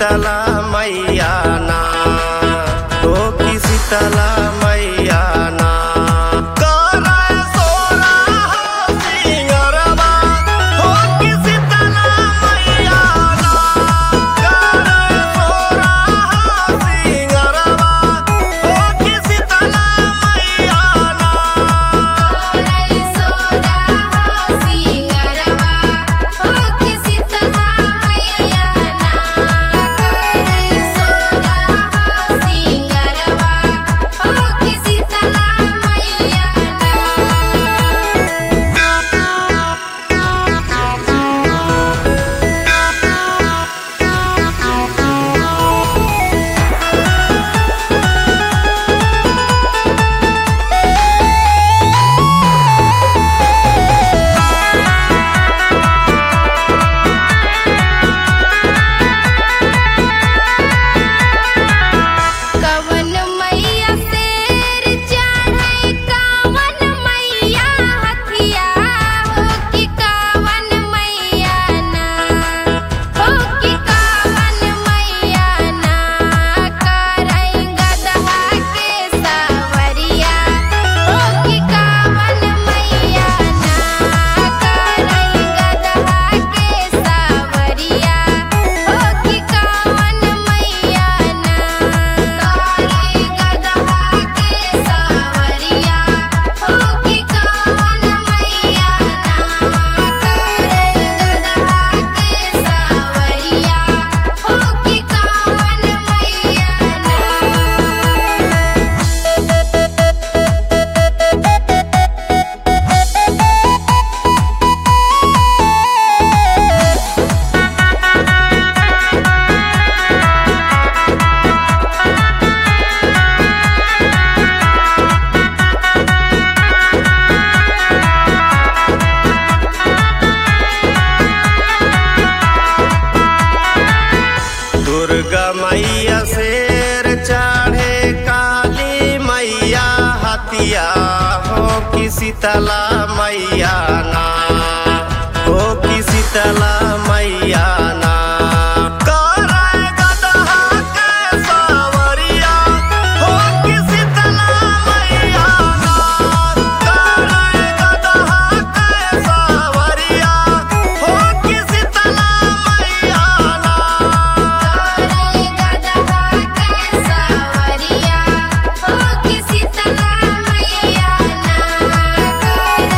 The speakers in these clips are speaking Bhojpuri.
शीतला मैया ना हो कि शीतला मैया ना करे सोरा सिंगरवा हो कि शीतला मैया ना करे सोरा सिंगरवा हो कि शीतला मैया ना करे सोरा सिंगरवा हो कि शीतला मैया ना करे सोरा सिंगरवा हो कि शीतला मैया कवन मैया शेर चढ़ै कवन मैया हथिया हो कि कवन मैया ना हो कि कवन मैया ना करै गदहा के सावरिया हो कि कवन मैया ना करै गदहा के सावरिया हो कि कवन मैया ना करै गदहा के सावरिया हो कि कवन मैया ना करै गदहा के सावरिया हो कि कवन मैया ना दुर्गा मैया शेर चढ़े काली मैया हतिया हो कि शीतला मैया ना हो कि शीतला मैया ना करे गदहा के सावरिया हो कि शीतला मैया ना करे गदहा के सावरिया हो कि शीतला मैया ना करे गदहा के सावरिया हो कि शीतला मैया ना करे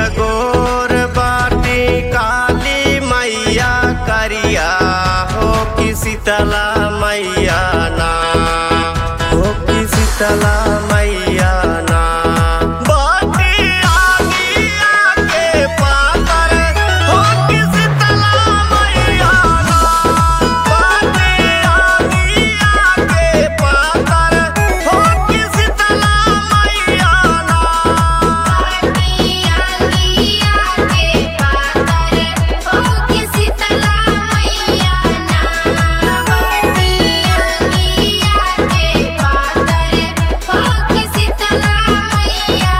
गोर बाटी काली मैया करिया हो कि शीतला मैया ना हो कि शीतला मैया ना बाटी आगिया के पातर हो कि शीतला मैया ना बाटी आगिया के पातर हो कि शीतला मैया ना आगिया आगिया के पातर हो कि शीतला मैया ना आगिया आगिया के पातर हो कि शीतला मैया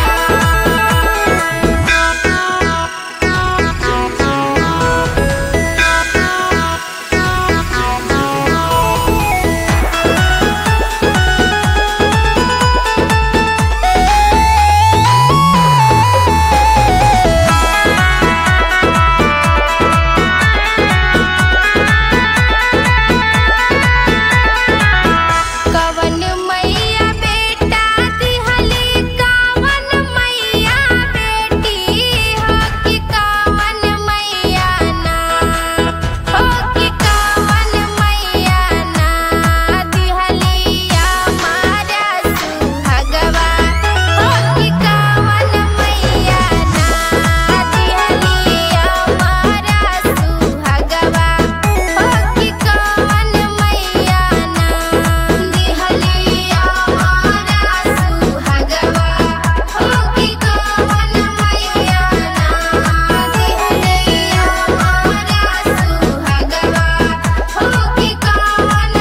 कवन मैया बेटा दिहली कावन मैया बेटी हो कि कावन मैया ना हो कि कावन मैया ना दिहलिया मारा सुहगवा हो कि कावन मैया ना दिहलिया मारा सुहगवा हो कि कावन मैया ना दिहलिया मारा सुहगवा हो कि कावन मैया ना दिहलिया मारा सुहगवा हो कि कावन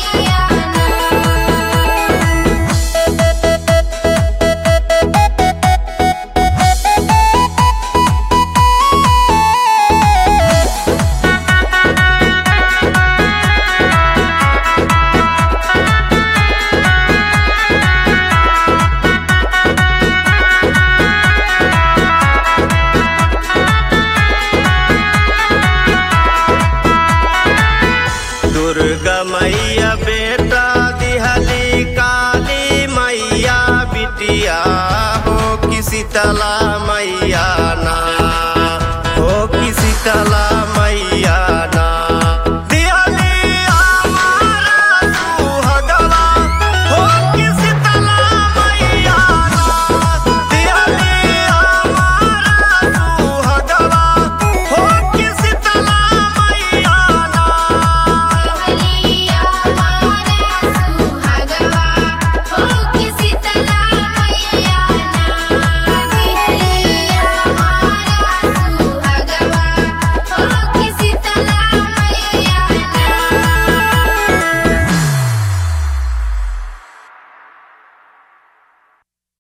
मैया ना दुर्गा मैया बेटा दिहली काली मैया बिटिया हो कि शीतला मैया ना